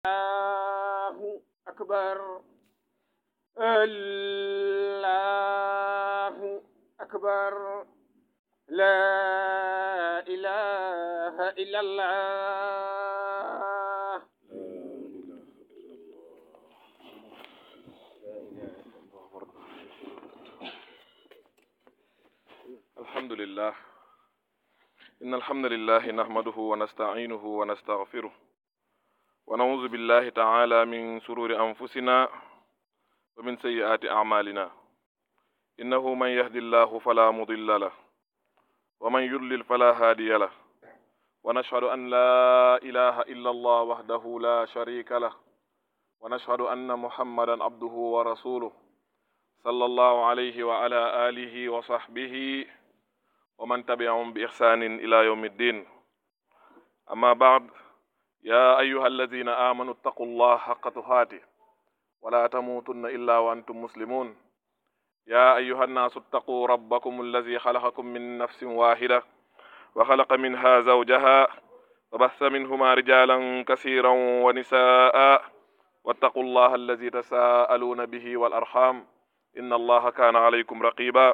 الله أكبر الله أكبر لا إله إلا الله الحمد لله إن الحمد لله نحمده ونستعينه ونستغفره ونعوذ بالله تعالى من شرور أنفسنا ومن سيئات أعمالنا إنه من يهد الله فلا مضل له ومن يضلل فلا هادي له ونشهد أن لا إله إلا الله وحده لا شريك له ونشهد أن محمدا عبده ورسوله صلى الله عليه وعلى آله وصحبه ومن تبعهم بإحسان إلى يوم الدين أما بعد يا أيها الذين آمنوا اتقوا الله حق تقاته ولا تموتن إلا وأنتم مسلمون يا أيها الناس اتقوا ربكم الذي خلقكم من نفس واحدة وخلق منها زوجها وبث منهما رجالا كثيرا ونساء واتقوا الله الذي تساءلون به والأرحام إن الله كان عليكم رقيبا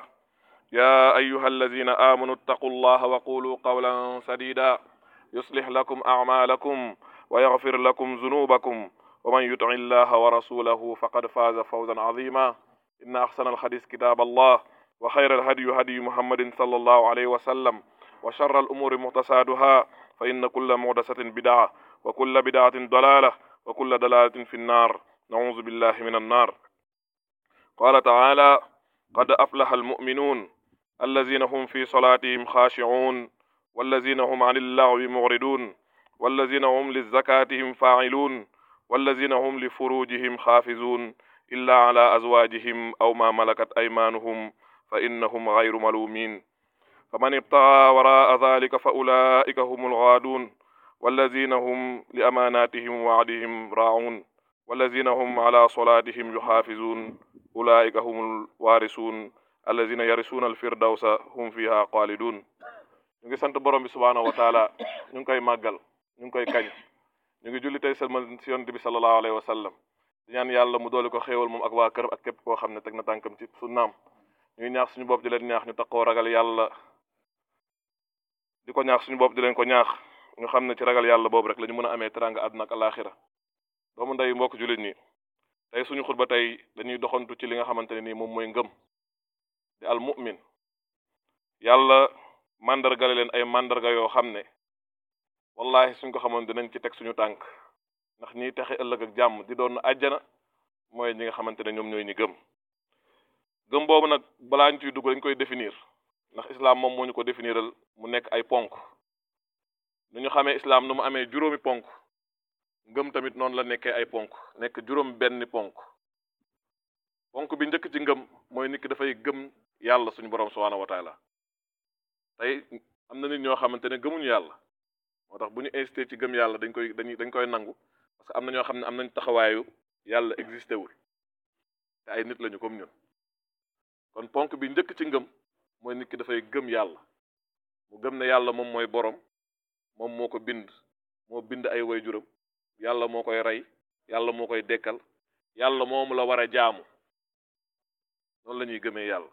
يا أيها الذين آمنوا اتقوا الله وقولوا قولا سديدا يصلح لكم أعمالكم ويغفر لكم ذنوبكم ومن يطع الله ورسوله فقد فاز فوزا عظيما إن أحسن الحديث كتاب الله وخير الهدي هدي محمد صلى الله عليه وسلم وشر الأمور محدثاتها فإن كل محدثة بدعة وكل بدعة ضلالة وكل ضلالة في النار نعوذ بالله من النار قال تعالى قد أفلح المؤمنون الذين هم في صلاتهم خاشعون والذين هم عن اللغو معرضون والذين هم للزكاتهم فاعلون والذين هم لفروجهم حافظون إلا على أزواجهم أو ما ملكت أيمانهم فإنهم غير ملومين فمن ابتغى وراء ذلك فأولئك هم الغادون والذين هم لأماناتهم وعدهم راعون والذين هم على صلاتهم يحافظون أولئك هم الوارثون الذين يرثون الفردوس هم فيها خالدون ñu ngi sant borom bi subhaanahu wa taala ñu ngi koy màggal ñu ngi koy kañ ñu ngi julli tey salmal si yonent bi sallallahu alayhi wa sallam di ñaan yàlla mu doole ko xéewal moom ak waa këram ak képp koo xam ne teg na tànkam ci sunnaam ñuy ñaax suñu bopp di leen ñaax ñu taqoo ragal yàlla di ko ñaax suñu bopp di leen ko ñaax ñu xam ne ci ragal yàlla boobu rek la ñu mën a amee teranga àdduna ak alaxira doomu ndey mbokk jullit ñi tey suñu xutba tey dañuy doxantu ci li nga xamante ne nii moom mooy ngëm di al mu'min yàlla mandargale leen ay mandarga yoo xam ne wallahi suñ ko xamoon dinañ ci teg suñu tànk ndax ñiy texe ëllëg ak jàmm di doon àjjana mooy ñi nga xamante ne ñoom ñooy ñi gëm gëm boobu nag balaa ñu ciy dugg dañ koy définir ndax islam moom moo ñu ko définiral mu nekk ay ponk nu ñu xamee islam nu mu amee juróomi ponk ngëm tamit noonu la nekkee ay ponk nekk juróom benn ponk ponk bi njëkk ci ngëm mooy nit ki dafay gëm yàlla suñu borom subhanahu wa taala tey am na nit ñoo xamante ne gëmuñu yàlla moo tax bu ñu insisté ci gëm yàlla dañ koy dañuy dañ koy nangu parce que am na ñoo xam ne am nañ taxawaayu yàlla existé wul te ay nit lañu comme ñun kon ponk bi njëkk ci ngëm mooy nit ki dafay gëm yàlla mu gëm ne yàlla moom mooy borom moom moo ko bind moo bind ay waajuram yàlla moo koy rey yàlla moo koy dekkal yàlla moomu la war a jaamu noonu la ñuy gëmee yàlla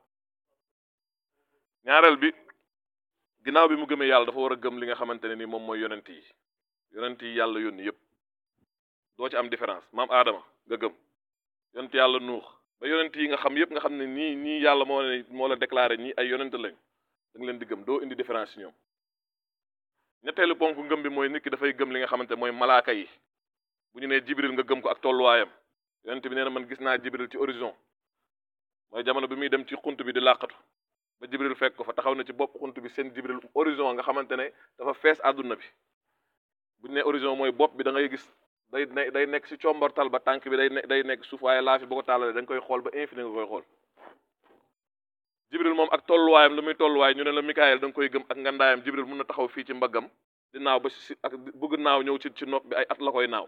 ñaareel bi ginnaaw bi mu gëmee yàlla dafa war a gëm li nga xamante ne ni moom mooy yonent yi yonent yi yàlla yónni yépp doo ci am différence maam Adama nga gëm yonent yàlla nuux ba yonent yi nga xam yépp nga xam ne nii ñii yàlla moo ne moo la déclaré ñii ay yonent lañ da nga leen di gëm doo indi différence ci ñoom ñetteelu ponk ngëm bi mooy nit ki dafay gëm li nga xamante mooy malaaka yi bu ñu nee jibril nga gëm ko ak tolluwaayam yonent bi nee na man gis naa jibril ci horizon mooy jamono bi muy dem ci xunt bi di làqatu ba jibril fekk ko fa taxaw na ci bopp xunt bi seen jibril horizon nga xamante ne dafa fees àdduna bi bu ñu nee horizon mooy bopp bi da ngay gis day day nekk ci combortal ba tànk bi day ne day nekk suuf waaye laa fi boo ko tàllalee da nga koy xool ba infini nga koy xool jibril moom ak tolluwaayam lu muy tolluwaay ñu ne la mikaayel da nga koy gëm ak ngandaayam jibril mun na taxaw fii ci mbaggam di naaw ba si ak bëgg naaw ñëw ci ci nopp bi ay at la koy naaw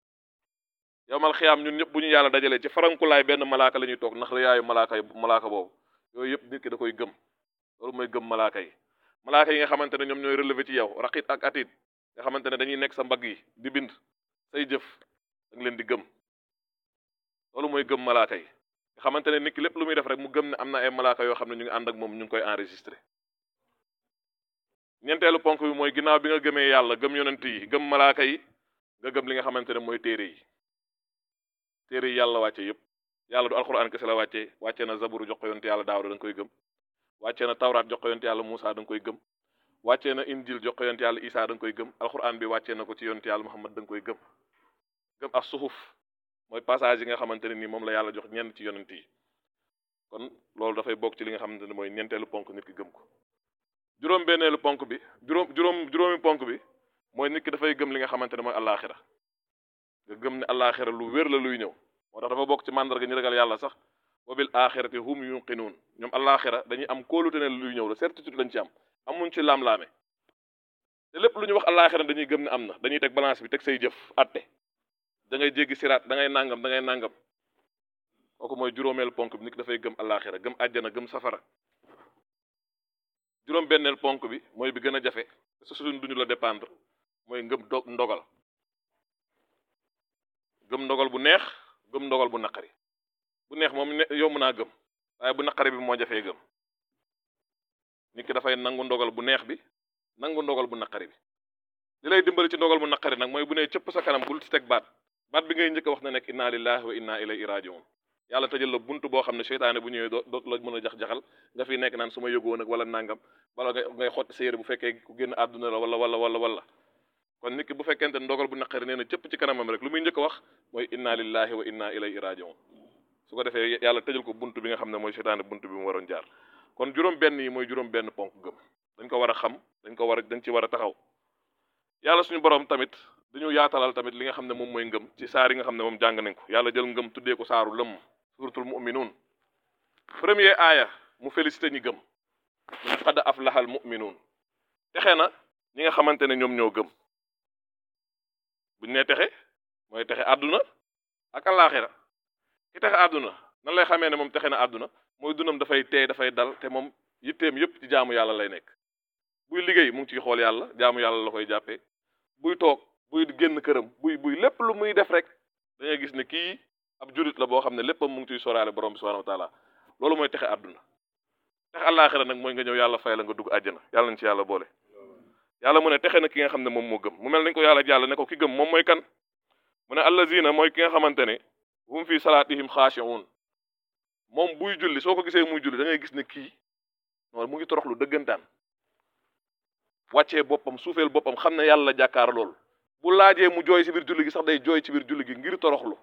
yow mal xiyaam ñun ñëpp bu ñu yàlla dajalee ci farankulaay benn malaaka la ñuy toog ndax rëyaayu malaaka yi malaaka boobu yooyu yëpp nit ki da koy gëm loolu mooy gëm malaaka yi malaaka yi nga xamante ne ñoom ñooy relevé ci yow raqit ak atit nga xamante ne dañuy nekk sa mbagg yi di bind say jëf da nga leen di gëm loolu mooy gëm malaaka yi nga xamante ne nit ki lépp lu muy def rek mu gëm ne am na ay malaaka yoo xam ne ñu ngi ànd ak moom ñu ngi koy enregistré ñeenteelu ponk bi mooy ginnaaw bi nga gëmee yàlla gëm yonent yi gëm malaaka yi nga gëm li nga xamante ne mooy téere yi téere yi yàlla wàcce yépp yàlla du alxuraan kese la wàccee wàccee na zaburu jox ko yonent yàlla daawda da nga koy gëm wàccee na tawraat jox ko yonent yàlla Muusa da nga koy gëm wàccee na injil jox ko yonent yàlla Isa da nga koy gëm alxuraan bi wàccee na ko ci yonent yàlla Muhammad da nga koy gëm gëm as suxuf mooy passage yi nga xamante ne nii moom la yàlla jox ñenn ci yonent yi kon loolu dafay bokk ci li nga xamante ne mooy ñeenteelu ponk nit ki gëm ko juróom benneelu ponk bi juróom juróom juróomi ponk bi mooy nit ki dafay gëm li nga xamante ne mooy allaaxira nga gëm ne allaaxira lu wér la luy ñëw moo tax dafa bokk ci màndarga ñu ragal yàlla sax wa bil axirati hum yuqinuun ñoom allaaxira dañuy am kóolute ne luy ñëw la certitude lañ ci am amuñ ci laam-laame te lépp lu ñu wax allaaxira dañuy gëm ne am na dañuy teg balance bi teg say jëf atte da ngay jéggi siraat da ngay nangam da ngay nangam kooku mooy juróomeelu ponk bi nit ki dafay gëm allaaxira gëm àjjana gëm safara juróom benneel ponk bi mooy bi gën a jafe su suñ duñu la dépendre mooy ngëm do ndogal gëm ndogal bu neex gëm ndogal bu naqari bu neex moom ne yomb naa gëm waaye bu naqari bi moo jafee gëm nit ki dafay nangu ndogal bu neex bi nangu ndogal bu naqari bi li lay dimbali ci ndogal bu naqari nag mooy bu nee cëpp sa kanam bul ci teg baat baat bi ngay njëkk a wax na nekk inna lillahi wa inna ilayhi rajiun yàlla tëjal la buntu boo xam ne seytaane bu ñëwee doo dootu la mën a jax-jaxal nga fi nekk naan su ma yëgoon ak wala nangam wala ngay ngay xotti sa yére bu fekkee ku génn àdduna la wala wala wala wala kon nit ki bu fekkente ndogal bu naqari nee na cëpp ci kanamam rek lu muy njëkk a wax mooy inna lillahi wa inna ilayhi rajiun su ko defee yàlla tëjal ko buntu bi nga xam ne mooy seytaane buntu bi mu waroon jaar kon juróom benn yi mooy juróom benn ponk gëm dañ ko war a xam dañ ko war a dañ ci war a taxaw yàlla suñu borom tamit dañu yaatalal tamit li nga xam ne moom mooy ngëm ci saar yi nga xam ne moom jàng nañ ko yàlla jël ngëm tuddee ko saaru lëmm suratul muminuun premier aaya mu félicité ñi gëm mu ne qad aflahal muminuun texe na ñi nga xamante ne ñoom ñoo gëm buñ nee texe mooy texe àdduna ak àllaaxira ki texe àdduna nan lay xamee ne moom texe na àdduna mooy dunam dafay teey dafay dal te moom yitteem yépp ci jaamu yàlla lay nekk buy liggéey mu ngi ciy xool yàlla jaamu yàlla la koy jàppee buy toog buy génn këram buy buy lépp lu muy def rek da ngay gis ne kii ab julit la boo xam ne léppam mu ngi ciy soraale borom bi subhanahu wa taala loolu mooy texe àdduna texe àllaaxira nag mooy nga ñëw yàlla fay la nga dugg àjjana yàlla nañ ci yàlla boole yàlla mu ne texe na ki nga xam ne moom moo gëm mu mel nañ ko yàlla jàll ne ko ki gëm moom mooy kan mu ne allazina mooy ki nga xamante ne hum fi salaatihim xaashi'un moom buy julli soo ko gisee muy julli da ngay gis ne kii noonu mu ngi toroxlu dëggantaan wàccee boppam suufeel boppam xam ne yàlla jàkkaar loolu bu laajee mu jooy ci biir julli gi sax day jooy ci biir julli gi ngir toroxlu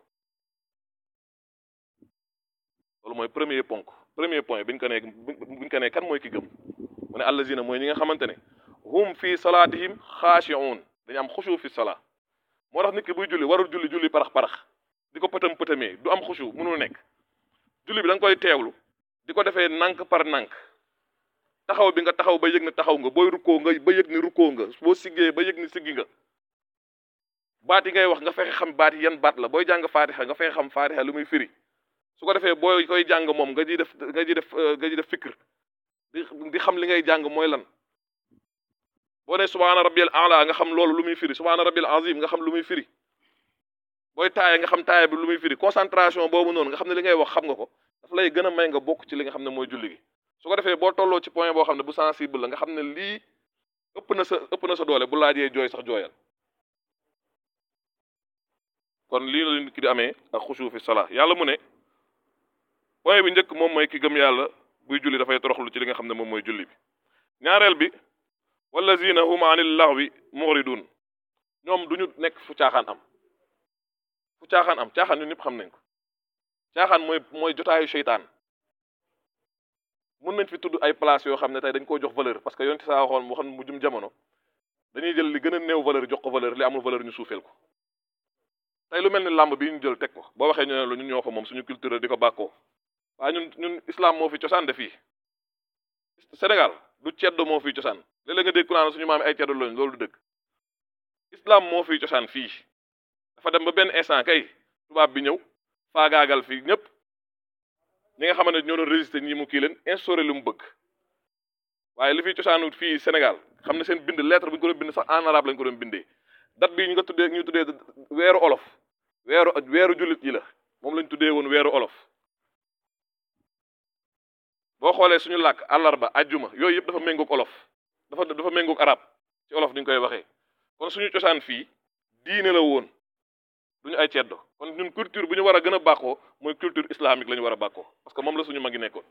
loolu mooy premier ponk premier point biñ ko nee biñ ko nee kan mooy ki gëm mu ne allazina mooy ñi nga xamante ne hum fi salaatihim xaashi'un dañu am xushu fi salaa moo tax nit ki buy julli warul julli julli parax parax di ko pëtam pëtamee du am xushu mënul nekk julli bi da nga koy teewlu di ko defee nànk par nànk taxaw bi nga taxaw ba yëg ne taxaw nga booy rukkoo nga ba yëg ni rukkoo nga boo siggee ba yëg ni siggi nga baat yi ngay wax nga fexe xam baat yi yan baat la booy jàng faatixa nga fexe xam faatixa lu muy firi su ko defee booy koy jàng moom nga ji def nga ji def nga ji def fikr di di xam li ngay jàng mooy lan boo ne subhaana rabbil a'la nga xam loolu lu muy firi subhaana rabbil azim nga xam lu muy firi booy taaya nga xam taaya bi lu muy firi concentration boobu noonu nga xam ne li ngay wax xam nga ko daf lay gën a may nga bokk ci li nga xam ne mooy julli gi su ko defee boo tolloo ci point boo xam ne bu sensible la nga xam ne lii ëpp na sa ëpp na sa doole bu laajee jooy sax jooyal kon lii la nit ki di amee ak xushu fi salaa yàlla mu ne point bi njëkk moom mooy ki gëm yàlla buy julli dafay toroxlu ci li nga xam ne moom mooy julli bi ñaareel bi wallazina hum anil lahwi muridun ñoom duñu nekk fu caaxaan am fu caaxaan am caaxaan ñun ñëpp xam nañ ko caaxaan mooy mooy jotaayu seytaan mun nañ fi tudd ay place yoo xam ne tey dañ koo jox valeur parce que yonti saa waxoon mu xam mu jum jamono dañuy jël li gën a néew valeur jox ko valeur li amul valeur ñu suufeel ko tey lu mel ni làmb bi ñu jël teg ko boo waxee ñu ne lu ñun ñoo ko moom suñu culture di ko bàkkoo waaye ñun ñun islam moo fi cosaan de fii Sénégal du ceddo moo fi cosaan léeg-léeg nga dégg ku naan suñu maam ay ceddo lañu loolu du dëgg islam moo fi cosaan fii dafa dem ba benn instant kay tubaab bi ñëw faagaagal fii ñëpp ñi nga xamante ne ñoo doon résister ñi mu kii leen instauré lu mu bëgg waaye li fi cosaanu fii Sénégal xam ne seen bind lettre bu ñu ko doon bind sax en arabe lañ ko doon bindee date bii ñu nga tuddee ñu tuddee weeru olof weeru weeru jullit yi la moom lañ tuddee woon weeru olof boo xoolee suñu làkk àllarba ajjuma yooyu yëpp dafa méngoog olof dafa dafa méngoog arab ci olof duñ koy waxee kon suñu cosaan fii diine la woon duñu ay ceddo kon ñun culture bu ñu war a gën a bàkkoo mooy culture islamique la ñu war a bàkkoo parce que moom la suñu mag yi nekkoon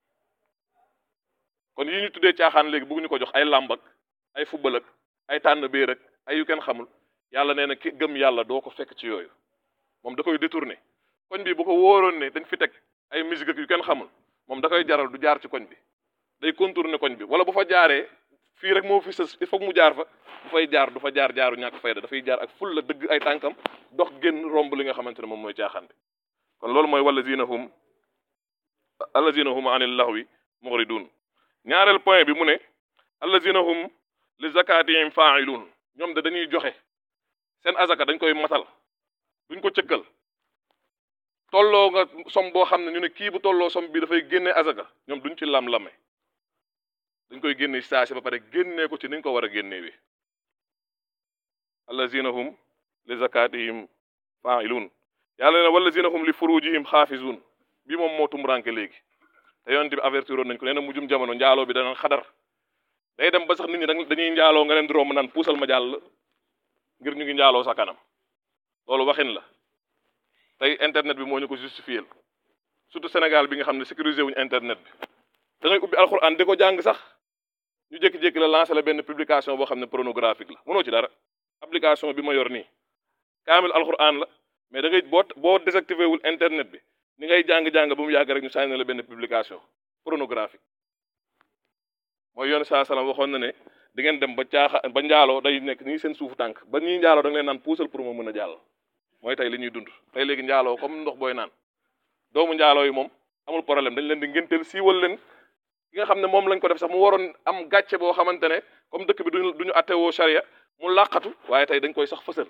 kon yi ñu tuddee caaxaan léegi bëgguñu ko jox ay làmb ak ay football ak ay tànn béer ak ay yu kenn xamul yàlla nee na ki gëm yàlla doo ko fekk ci yooyu moom da koy détourné koñ bi bu ko wóoroon ne dañ fi teg ay musique ak yu kenn xamul moom da koy jaral du jaar ci koñ bi day contourné koñ bi wala bu fa jaaree fii rek moo fi sës il faut mu jaar fa bu fay jaar du fa jaar jaaru ñàkk fayda dafay jaar ak ful la dëgg ay tànkam dox génn romb li nga xamante ne moom mooy caaxaan bi kon loolu mooy wallazina hum allazina hum anil lahwi muridun ñaareel point bi mu ne allazina hum li zakatihim fa'ilun ñoom de dañuy joxe seen azaka dañ koy matal duñ ko cëkkal tolloo nga som boo xam ne ñu ne kii bu tolloo som bi dafay génne azaka ñoom duñ ci lam-lame dañ koy génne ci saa si ba pare génnee ko ci niñ ko war a génnee wi allazina hum li zakatihim fa'ilun yàlla ne wallazina hum li furujihim xaafizun bi moom moo tumranke léegi te yonent bi avertiroon nañ ko nee na mujjum jamono njaaloo bi dana xadar day dem ba sax nit ñi dañuy njaaloo nga leen di romb naan puusal ma jàll ngir ñu ngi njaaloo sa kanam loolu waxin la tey internet bi moo ñu ko justifié surtout Sénégal bi nga xam ne sécurisé wuñu internet bi da ngay ubbi alxuraan di ko jàng sax ñu jékki-jékki la lancé la benn publication boo xam ne pornographique la mënoo ci dara application bi ma yor nii kaamil alxuraan la mais da ngay boo boo désactivé wul internet bi ni ngay jàng-jàng ba mu yàgg rek ñu sànni la benn publication pornographique mooy yoon saa salaam waxoon na ne di ngeen dem ba caaxa ba njaaloo day nekk nii seen suufu tànk ba ñuy njaaloo da nga leen naan puusal pour ma mën a jàll mooy tey li ñuy dund tey léegi njaaloo comme ndox booy naan doomu njaaloo yi moom amul problème dañ leen di ngénteel siiwal leen ki nga xam ne moom lañ ko def sax mu waroon am gàcce boo xamante ne comme dëkk bi duñu du ñu attewoo charia mu làqatu waaye tey dañ koy sax fësal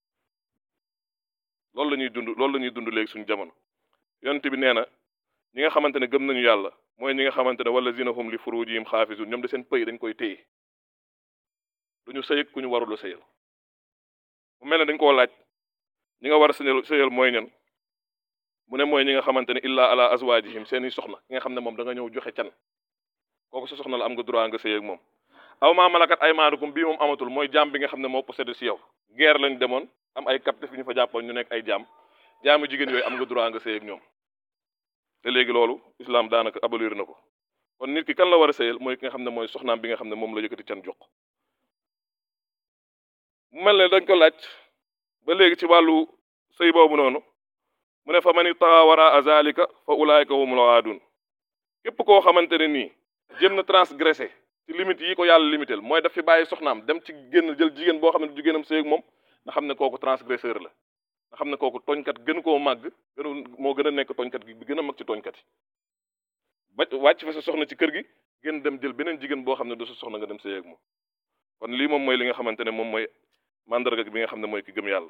loolu la ñuy dund loolu la ñuy dund léegi suñu jamono yonent bi nee na ñi nga xamante ne gëm nañu yàlla mooy ñi nga xamante ne wallazina hum li furujihim xaafizun ñoom de seen pëy dañ koy téye duñu sëyëg ku ñu warul a sëyal mu mel ne dañ koo laaj ñi nga war a sëyal sëyal mooy ñan mu ne mooy ñi nga xamante ne illa ala azwajihim seeni soxna ki nga xam ne moom da nga ñëw joxe can kooku sa soxna la am nga droit nga sëy ak moom aw maa malakat ay maanukum bii moom amatul mooy jaam bi nga xam ne moo possédé si yow guerre lañ demoon am ay captif ñu fa jàppoon ñu nekk ay jaam jaamu jigéen yooyu am nga droit nga sëy ak ñoom te léegi loolu islam daanaka abolir na ko kon nit ki kan la war a sëyal mooy ki nga xam ne mooy soxnaam bi nga xam ne moom la yëkkati can jox mu mel ne dañ ko laaj ba léegi ci wàllu sëy boobu noonu mu ne fa man itaxa wara azalika fa ulaayka humul aadun képp koo xamante ne nii jéem na transgressé ci limite yi ko yàlla limitel mooy daf fi bàyyi soxnaam dem ci génn jël jigéen boo xam ne jigéenam sëy ak moom nga xam ne kooku transgresseur la nga xam ne kooku tooñkat gën koo màgg gën moo gën a nekk tooñkat gi bi gën a mag ci tooñkat yi ba wàcc fa sa soxna ci kër gi gën dem jël beneen jigéen boo xam ne du sa soxna nga dem sëy ak moom kon lii moom mooy li nga xamante ne moom mooy mandarga bi nga xam ne mooy ki gëm yàlla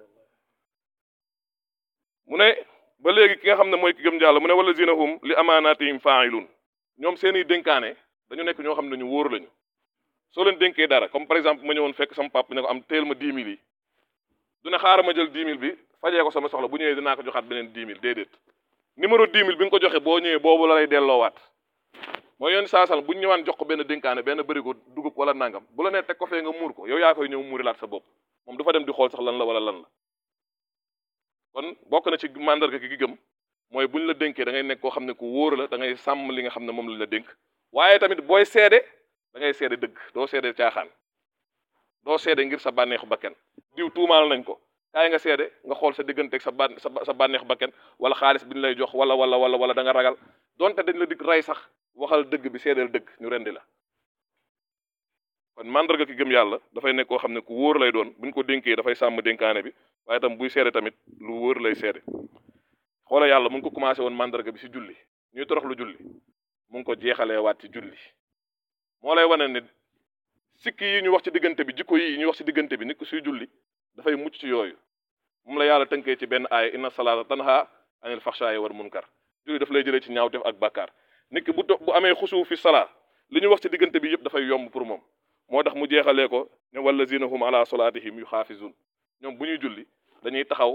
mu ne ba léegi ki nga xam ne mooy ki gëm yàlla mu ne wala zinahum li amaanaatihim fa'ilun ñoom seeni dénkaane dañu nekk ñoo xam ne ñu wóor lañu soo leen dénkee dara comme par exemple ma ñëwoon fekk sama papa ne ko am teel ma 10 000 yi du ne xaaral ma jël 10 000 bi fajee ko sama soxla bu ñëwee dinaa ko joxaat beneen 10 000 déedéet numéro 10 000 bi nga ko joxe boo ñëwee boobu la lay delloowaat mooy yoon saasal bu ñu ñëwaan jox ko benn dénkaane benn bërigo dugub wala nangam bu la nee teg ko fee nga muur ko yow yaa koy ñëw muurilaat sa bopp moom du fa dem di xool sax lan la wala lan la kon bokk na ci mandarga gi gëm mooy bu ñu la dénkee da ngay nekk koo xam ne ku wóor la da ngay sàmm li nga xam ne moom lañ la dénk waaye tamit booy seede da ngay seede dëgg doo seede caaxaan doo seede ngir sa bànneexu bakken diw tuumaal nañ ko kaay nga seede nga xool sa digganteeg sa ban sa bànneexu bakken wala xaalis bi ñu lay jox wala wala wala wala da nga ragal donte dañ la dig rey sax waxal dëgg bi seedeel dëgg ñu rendi la kon mandarga ki gëm yàlla dafay nekk koo xam ne ku wóor lay doon buñ ko dénkee dafay sàmm dénkaane bi waaye tam buy seede tamit lu wóor lay seede xoola yàlla mu ngi ko commencé woon mandarga bi ci julli ñuy torox lu julli mu ngi ko jeexalee waat ci julli moo lay wane ne sikki yi ñu wax ci diggante bi jikko yi ñu wax ci diggante bi nit ko suy julli dafay mucc ci yooyu moom la yàlla tënkee ci benn aaya inna salaata tanha anil faxshaayi wal munkar julli daf lay jëlee ci ñaawteef ak bàkkaar nit ki bu bu amee xusu fi salaa li ñu wax ci diggante bi yëpp dafay yomb pour moom moo tax mu jeexalee ko ne wallazina hum ala salaatihim yu xaafizun ñoom bu ñuy julli dañuy taxaw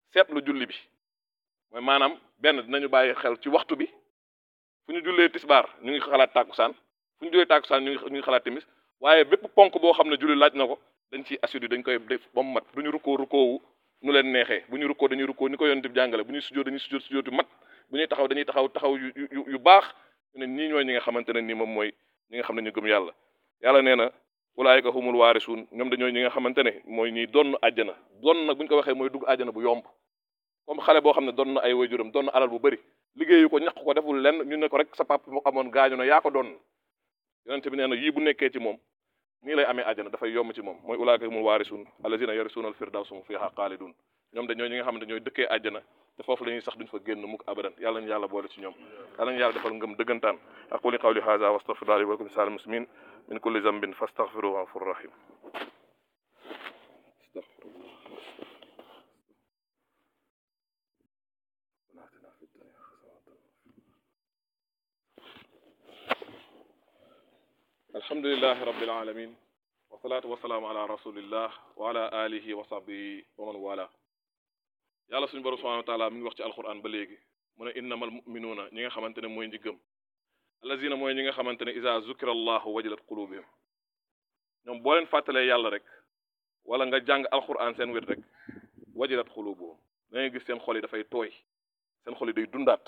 seetlu julli bi mooy maanaam benn dinañu bàyyi xel ci waxtu bi fu ñu jullee tisbaar ñu ngi xalaat tàkkusaan fu ñu jullee tàkkusaan ñu ngi ñu ngi xalaat timis waaye bépp ponk boo xam ne julli laaj na ko dañ ciy assidu dañ koy def ba mu mat du ñu rukkoo rukkoowu nu leen neexee bu ñu rukkoo dañuy rukkoo ni ko yonent bi jàngale bu ñuy sujjóot dañuy sujjóot sujjóot yu mat bu ñuy taxaw dañuy taxaw taxaw yu yu yu baax ñu ne ñii ñooy ñi nga xamante ne nii moom mooy ñi nga xam ne ñu gëm yàlla yàlla nee na ulaayika humul waarisuun ñoom dañooy ñi nga xamante ne mooy ñiy donn àjjana donn nag bu ñu ko waxee mooy dugg àjjana bu yomb comme xale boo xam ne doon na ay waajuram doon na alal bu bëri liggéeyu ko ñaq ko deful lenn ñu ne ko rek sa papa moo amoon gaañu na yaa ko doon yonent bi nee na yii bu nekkee ci moom nii lay amee àjjana dafay yomb ci moom mooy ulaayika humul waarisuun allazina yarisuuna al firdawsa hum fiha xaalidun ñoom dañooy ñi nga xamante ñooy dëkkee àjjana te foofu la ñuy sax duñ fa génn mukk abadan yàlla ñu yàlla boole ci ñoom yàlla ñu yàlla defal ngëm dëggantaan aquli qawli hadha wa astaghfirullaha li wa lakum lisa'il muslimin min kulli zambin fastaghfiruhu ghafurur rahim alhamdulillahi rabbil alamin wasalaatu wasalaamu ala rasulillah wa ala alihi wa sahbihi wa man wala yàlla suñu borom subhanahu wa taala mi ngi wax ci alquran ba léegi mu ne innamal muminuuna ñi nga xamante ne mooy ñi gëm allazina mooy ñi nga xamante ne isa zukira allahu wajilat qulubihim ñoom boo leen fàttalee yàlla rek wala nga jàng alquran seen wet rek wajilat qulubuhum da ngay gis seen xol yi dafay tooy seen xol yi day dundaat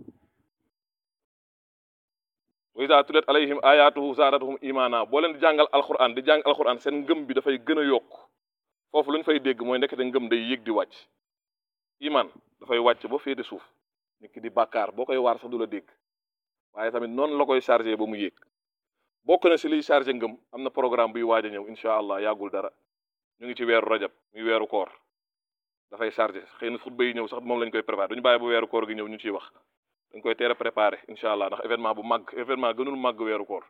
wa iza tulet alayhim ayatuhu zaadatuhum imana boo leen di jàngal alquran di jàng alquran seen ngëm bi dafay gën a yokk foofu lu ñu fay dégg mooy ndekete ngëm day yéeg di wàcc iman dafay wàcc ba féete suuf nit ki di bàkkaar boo koy waar sax du la dégg waaye tamit noonu la koy chargé ba mu yéeg bokk na si liy chargé ngëm am na programme buy waaj a ñëw incha allah yàggul dara ñu ngi ci weeru rajab muy weeru koor dafay chargé xëy na xutba yi ñëw sax moom lañ koy préparé duñu bàyyi ba weeru koor gi ñëw ñu ciy wax dañ koy teel a préparé incha allah ndax événement bu màgg événement gënul màgg weeru koor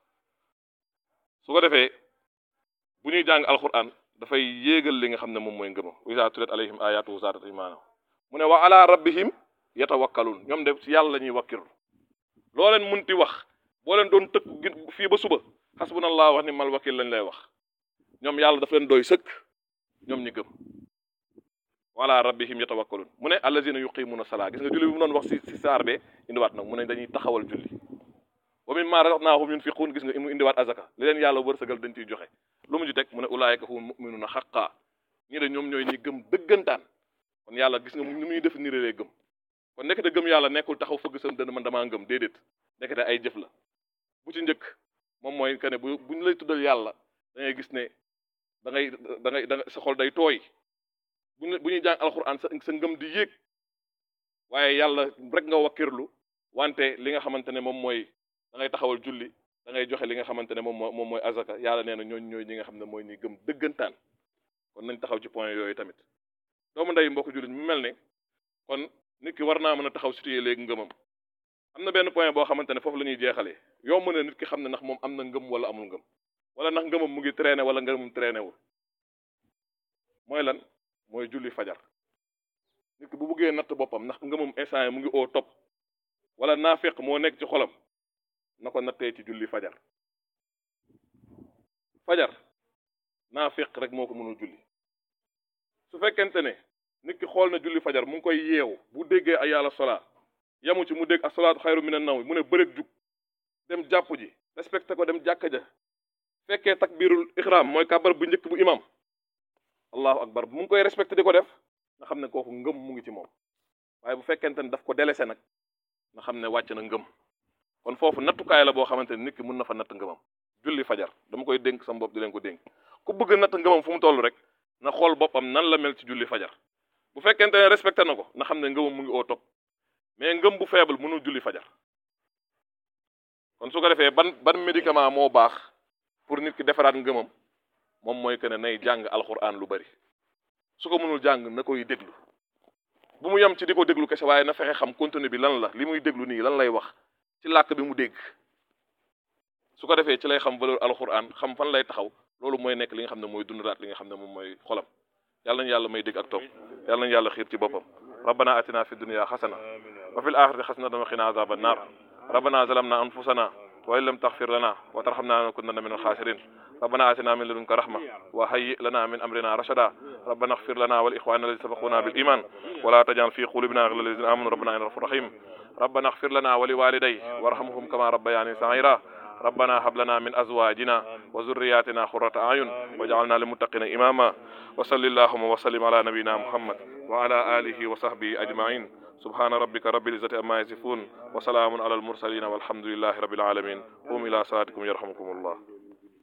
su ko defee bu ñuy jàng alquran dafay yéegal li nga xam ne moom mooy ngëma isa tulet alayhim ayatu zaadat imaana mu ne wa ala rabbihim yatawakkalun ñoom de ci yàlla la ñuy wakkirlu loo leen munti wax boo leen doon tëkk fii ba suba xasbunallah wax ni mal wakil lañ lay wax ñoom yàlla daf leen doy sëkk ñoom ñi gëm wala rabbihim yatawakkalun mu ne allazina yuqimuna salaa gis nga julli bi mu doon wax si si saar bee indiwaat nag mu ne dañuy taxawal julli wa mimma razaqnahum yunfiqun gis nga mu indiwaat azaka li leen yàlla wërsëgal dañ ciy joxe lu mu ci teg mu ne ulaayika humul mu'minuna xaqaa ñii de ñoom ñooy ñi gëm dëggantaan kon yàlla gis nga ni muy def ni rélee gëm kon nekkete gëm yàlla nekkul taxaw fëgg sa dënn man damaa gëm déedéet nekkete ay jëf la bu ci njëkk moom mooy que ne bu buñ lay tuddal yàlla da ngay gis ne da ngay da ngay da sa xol day tooy bu ñu bu ñuy jàng alxuraan sa sa ngëm di yéeg waaye yàlla rek nga wakkirlu wante li nga xamante ne moom mooy da ngay taxawal julli da ngay joxe li nga xamante ne moom moo moom mooy azaka yàlla nee na ñooñ ñooy ñi nga xam ne mooy ñi gëm dëggantaan kon nañ taxaw ci point yooyu tamit doomu ndey mbokk jullit mu mel ne kon nit ki war naa mën a taxaw situé léegi ngëmam am na benn point boo xamante ne foofu la ñuy jeexalee yow mën na nit ki xam ne ndax moom am na ngëm wala amul ngëm wala ndax ngëmam mu ngi traîné wala ngëmam traîné wul mooy lan mooy julli fajar nit ki bu buggee natt boppam ndax ngëmam instant yi mu ngi au top wala naafeq moo nekk ci xolam na ko nattee ci julli fajar fajar naafeq rek moo ko mënul julli su fekkente ne nit ki xool na julli fajar mu ngi koy yeew bu déggee ay yàlla solaa yamu ci mu dégg asalaatu xayru minan nawm mu ne bëreeg jug dem jàpp ji respecté ko dem jàkka ja fekkee takbirul ihram mooy kàbbar bu njëkk bu imam allahu akbar mu ngi koy respecté di ko def nga xam ne kooku ngëm mu ngi ci moom waaye bu fekkente ne daf ko délaissé nag nga xam ne wàcc na ngëm kon foofu nattukaay la boo xamante ne nit ki mun na fa natt ngëmam julli fajar dama koy dénk sama bopp di leen ko dénk ku bëgg natt ngëmam fu mu toll rek na xool boppam nan la mel ci julli fajar bu fekkente ne respecté na ko na xam ne ngëmam mu ngi au top mais ngëm bu faible mënul julli fajar kon su ko defee ban ban médicament moo baax pour nit ki defaraat ngëmam moom mooy que ne nay jàng alxuraan lu bari su ko mënul jàng na koy déglu bu mu yem ci di ko déglu kese waaye na fexe xam contenu bi lan la li muy déglu nii lan lay wax ci làkk bi mu dégg su ko defee ci lay xam valeur alxuraan xam fan lay taxaw loolu mooy nekk li nga xam ne mooy dundalaat li nga xam ne moom mooy xolam yàlla nañu yàlla may dégg ak topp yàlla nañu yàlla xiir ci boppam rabbana atina fi dunya xasana wa fil axirati xasanatan wa qina azaban nar rabbana zalamna anfusana وإن لم تغفر لنا وترحمنا لنكونن من الخاسرين ربنا آتنا من لدنك رحمة وهيئ لنا من أمرنا رشدا ربنا اغفر لنا والإخوان الذين سبقونا بالإيمان ولا تجعل في قلوبنا غلا للذين آمنوا ربنا إنك غفور رحيم ربنا اغفر لنا ولوالدي وارحمهم كما ربياني صغيرا ربنا هب لنا من أزواجنا وذرياتنا قرة أعين واجعلنا للمتقين إماما وصل اللهم وسلم على نبينا محمد وعلى آله وصحبه أجمعين سبحان ربك رب العزة عما يصفون وسلام على المرسلين والحمد لله رب العالمين قوم إلى صلاتكم يرحمكم الله